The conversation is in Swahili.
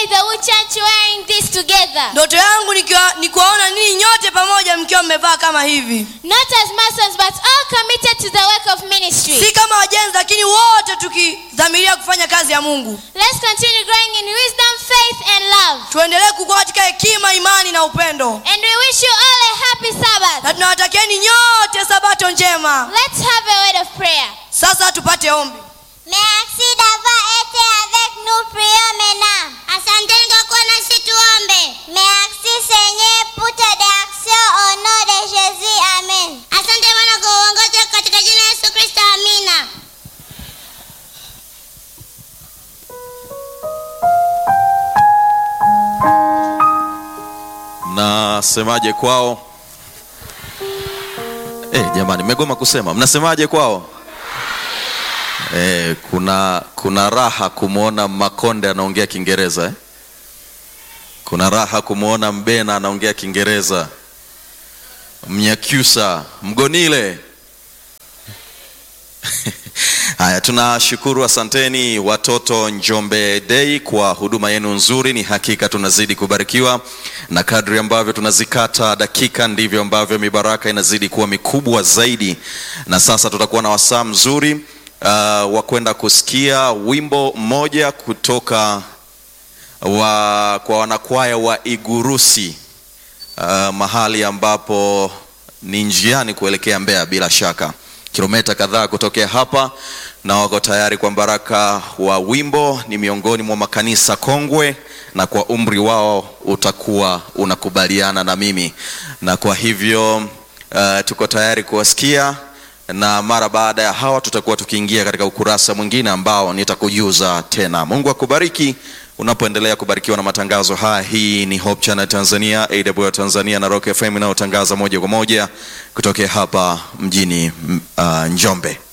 the Wood Church wearing this together. ndoto yangu nikiwa- ni kuwaona ninyi nyote pamoja mkiwa mmevaa kama hivi Not as Masons, but all committed to the work of ministry. si kama wajenzi lakini wote tukidhamiria kufanya kazi ya mungu Let's continue growing in wisdom, faith, and love. tuendelee kukua katika hekima imani na upendo And we wish you all a happy Sabbath. na tunawatakieni nyote sabato njema Let's have a word of prayer. sasa tupate ombi Merci d'avoir été avec nous, prions maintenant. Asanteni kwa kuwa nasi tuombe. Merci Seigneur pour tes actions au nom de Jésus. Amen. Asante Bwana kwa uongozi katika jina la Yesu Kristo. Amina. mnasemaje kwao eh jamani mmegoma kusema mnasemaje kwao eh, kuna kuna raha kumwona makonde anaongea kiingereza eh? kuna raha kumwona mbena anaongea kiingereza mnyakyusa mgonile haya tunashukuru asanteni watoto njombe dei kwa huduma yenu nzuri ni hakika tunazidi kubarikiwa na kadri ambavyo tunazikata dakika ndivyo ambavyo mibaraka inazidi kuwa mikubwa zaidi na sasa tutakuwa na wasaa mzuri uh, wa kwenda kusikia wimbo mmoja kutoka wa, kwa wanakwaya wa igurusi uh, mahali ambapo ni njiani kuelekea Mbeya bila shaka, kilomita kadhaa kutokea hapa, na wako tayari kwa baraka wa wimbo. Ni miongoni mwa makanisa kongwe, na kwa umri wao utakuwa unakubaliana na mimi, na kwa hivyo uh, tuko tayari kuwasikia na mara baada ya hawa tutakuwa tukiingia katika ukurasa mwingine ambao nitakujuza tena. Mungu akubariki unapoendelea kubarikiwa na matangazo haya. Hii ni Hope Channel Tanzania, AWR Tanzania na Rock FM inayotangaza moja kwa moja kutokea hapa mjini uh, Njombe.